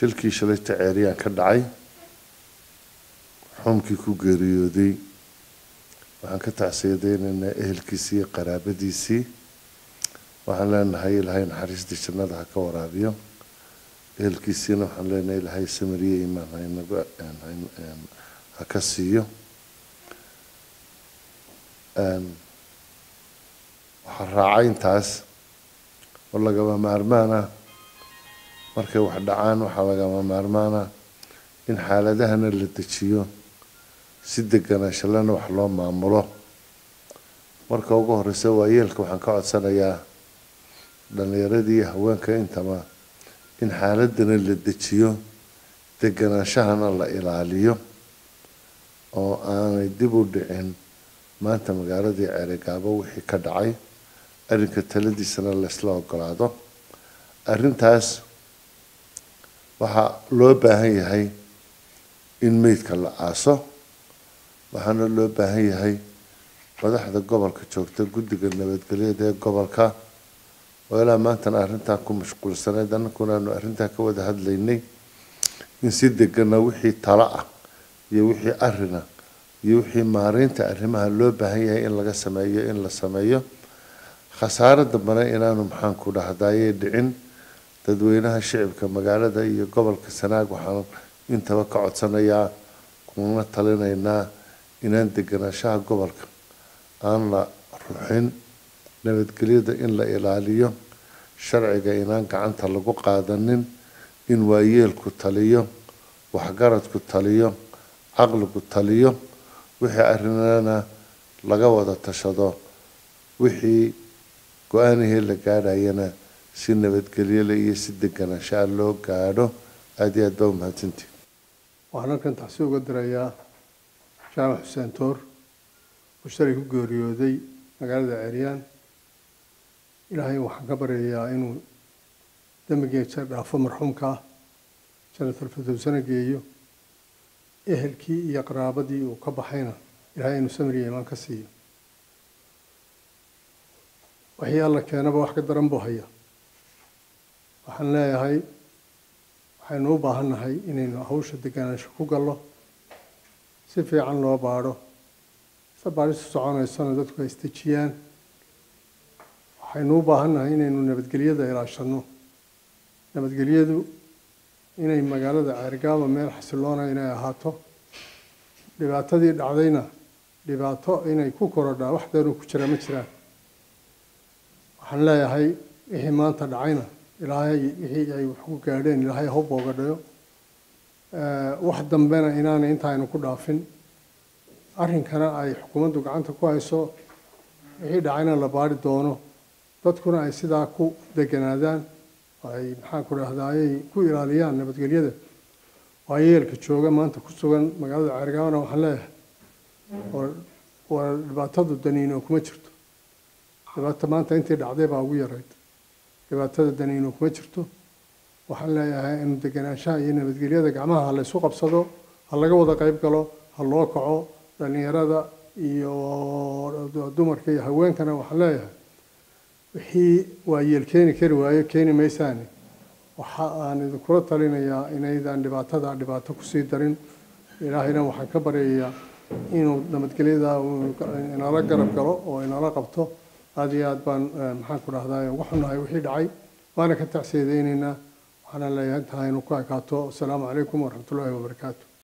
shilkii shalayta ceeriyaan ka dhacay xumkii ku geeriyooday waxaan ka tacsiyadeynaynaa ehelkiisii iyo qaraabadiisii waxaan leenahay ilaahay naxariistii jannada ha ka waraabiyo ehelkiisiina waxaan leenahay ilaahay samiriye imaan haynaga ha ka siiyo waxaa raacay intaas oo lagama maarmaan ah markay wax dhacaan waxaa lagama maarmaan ah in xaaladahana la dejiyo si deganaanshalana wax loo maamulo marka ugu horeysa waayeelka waxaan ka codsanayaa dhalinyaradii iyo haweenka intaba in xaaladana la dejiyo deganaanshahana la ilaaliyo oo aanay dib u dhicin maanta magaaladii ceerigaabo wixii ka dhacay arrinka taladiisana laysla ogolaado arrintaas waxaa loo baahan yahay in meydka la aaso waxaana loo baahan yahay madaxda gobolka joogta guddiga nabadgelyada ee gobolka oo ilaa maantana arrintaa ku mashquulsanayd annakuna aanu arrintaa ka wada hadlaynay in si degana wixii talo ah iyo wixii arina iyo wixii maareynta arrimaha loo baahan yahay in laga sameeyo in la sameeyo khasaaro dambana inaanu maxaanku dhahdaayee dhicin dadweynaha shicibka magaalada iyo gobolka sanaag waxaan intaba ka codsanayaa kuna talinaynaa inaan deganaanshaha gobolka aan la ruxin nabadgelyada in la ilaaliyo sharciga inaan gacanta lagu qaadanin in waayeelku taliyo waxgaradku taliyo caqligu taliyo wixii arrinana laga wada tashado wixii go-aanihii la gaadhayana si nabadgelyole iyo si deganaanshaa loo gaadho aada iyo aad baa umahadsantii waxaan halkan taxsi uga dirayaa jaamac xuseen toor oo shalay ku geeriyooday magaalada ceryaan ilaahay waxaan ka baryayaa inuu dembigeesa dhaafo marxuumka ah janatulfadowsana geeyo ehelkii iyo qaraabadii uu ka baxayna ilaahay inuu samiriya imaan ka siiyo wixii alla keenaba wax ka daran buu haya waxaan leeyahay waxaynu u baahan nahay inaynu hawsha deganaansho ku gallo si fiican loo baadho se baadhistu soconaysana dadku ay isdejiyaan waxaynu u baahan nahay inaynu nabadgelyada ilaashanno nabadgelyadu inay magaalada ceergaaba meel xasiloona inay ahaato dhibaatadii dhacdayna dhibaato inay ku korodhaa wax deenu ku jira ma jiraan waxaan leeyahay wixii maanta dhacayna ilaahay wixii ay wax ku gaadheen ilaahay ha u boogadhayo wax dambena inaanay intaaynu ku dhaafin arrinkana ay xukuumaddu gacanta ku hayso wixii dhacayna la baari doono dadkuna ay sidaa ku deganaadaan ay maxaan ku dhahdaayay ku ilaaliyaan nabadgelyada waayeelka jooga maanta ku sugan magaalada ceergaabana waxaan leeyahay waa dhibaatadu daniino kuma jirto dhibaata maanta intii dhacday baa ugu yarayd dhibaatada daniino kuma jirto waxaan leeyahay inu deganaanshaha iyo nabadgelyada gacmaha ha laysu qabsado ha laga wada qayb galo ha loo kaco dhalinyarada iyo dumarka iyo haweenkana waxaan leeyahay wixii waayeel keeni kari waayo keeni maysaani waxa aan idinkula talinayaa inaydaan dhibaatada dhibaato kusii darin ilaahayna waxaan ka baryayaa inuu nabadgelyada inala garab galo oo inala qabto aada iyo aad baan maxaan ku dhahdaa uga xunnahay wixii dhacay waana ka tacsiyadeyneynaa waxaana leeyahay intaa aynu ku ekaato asalaamu calaykum waraxmatullaahi wabarakaatu